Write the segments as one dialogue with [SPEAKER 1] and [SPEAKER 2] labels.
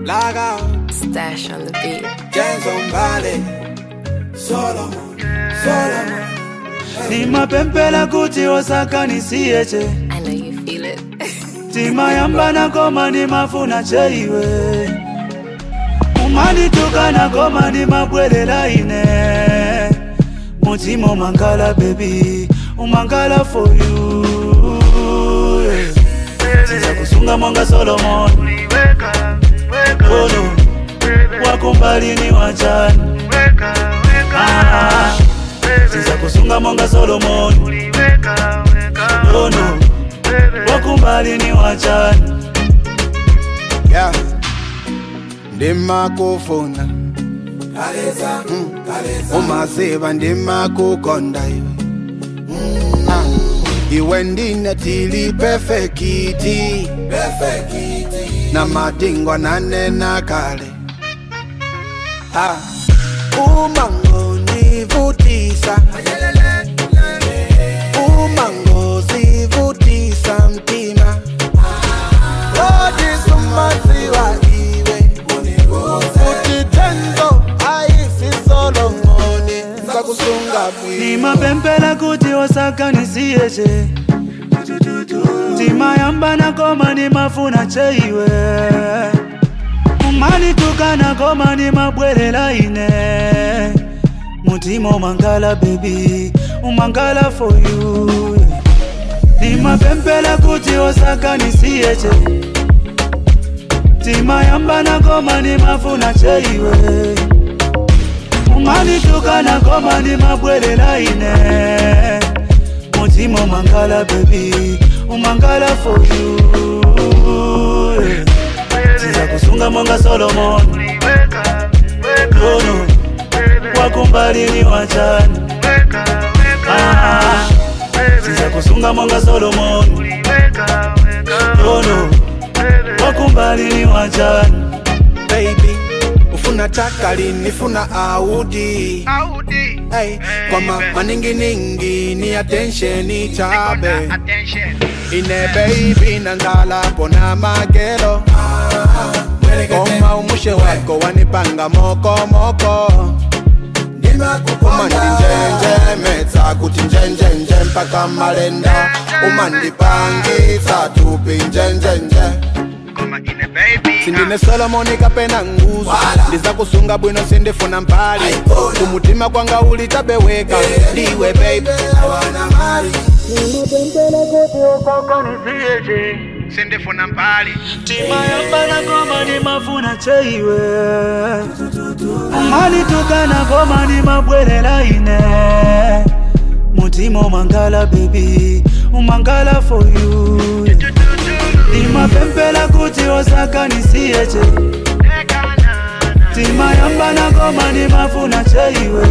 [SPEAKER 1] Log out,
[SPEAKER 2] Stash on the beat.
[SPEAKER 1] James on Valley, Solomon, Solomon.
[SPEAKER 3] nimapempela kuti osakanisiyeche
[SPEAKER 2] I know you feel it.
[SPEAKER 3] timayambana koma ndimafuna cheiwe umanitukana koma ndimabwerera ine mutima umangala bebi umangala for you tiza kusunga monga solomon ono wakumbalini wachani Ah, tiza kusunga monga solomon ono wakumbalini wachani
[SPEAKER 1] Yeah, ndimakufuna
[SPEAKER 4] kaleza kaleza
[SPEAKER 1] umaziva ndimakukonda iwe Ah, iwe ndine tili perfekiti
[SPEAKER 4] perfekiti
[SPEAKER 1] na madingwa nanena kale Ah, umangonivutisa umangozivutisa mtima odisumaziwa iwe futhi tenzo ayisisolongoni sakusunga bwi
[SPEAKER 3] nimapempela kuti osakanisiyeche timayambana koma ndimafuna cheiwe umanitukana koma ndimabwerera ine mutima umangala bebi umangala for you nimapempela kuti osakanisiyeche timayambana koma ndimafuna cheiwe umanitukana koma ndimabwerera ine mutima umangala bebi umangala for you tiza kusunga monga solomon ono wakumbalini wachani Ah, tiza kusunga monga solomon ono wakumbalini wachani
[SPEAKER 1] baby ufuna takali nifuna audi hey, kwama maninginingi ni attention chabe ine baby nanzala pona magelo koma umushe wako wanipanga mokomoko umandinjenjemetsa kuti njenjenje mpaka malenda umandipangisa tupi njenjenje sindine solomoni kapena nguzo ndiza kusunga bwino sindifuna mpali kumutima kwanga ulitabeweka ndiwe baby sindifuna mpali
[SPEAKER 3] timayambana koma ndimafuna cheiwe umanitukana koma ndimabwerera ine mutima umangala bebi umangala for you ndimapempela kuti osakanisiyeche timayambana koma ndimafuna cheiwe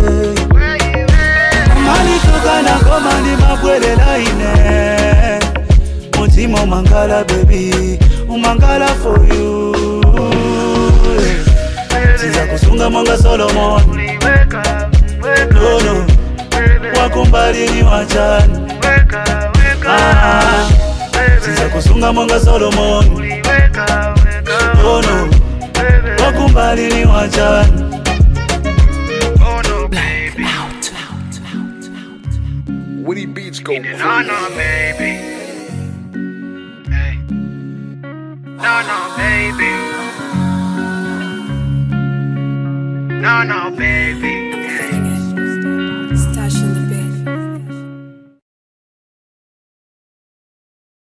[SPEAKER 3] umanitukana koma ndimabwerera ine mutima umangala bebi umangala for you tiza kusunga monga solomon nono wakumbalini wachani Ah, tiza kusunga monga solomon nono wakumbalini wachani
[SPEAKER 4] Woody Beats go
[SPEAKER 5] No, no, baby. Hey. No, no, baby. No, no, baby.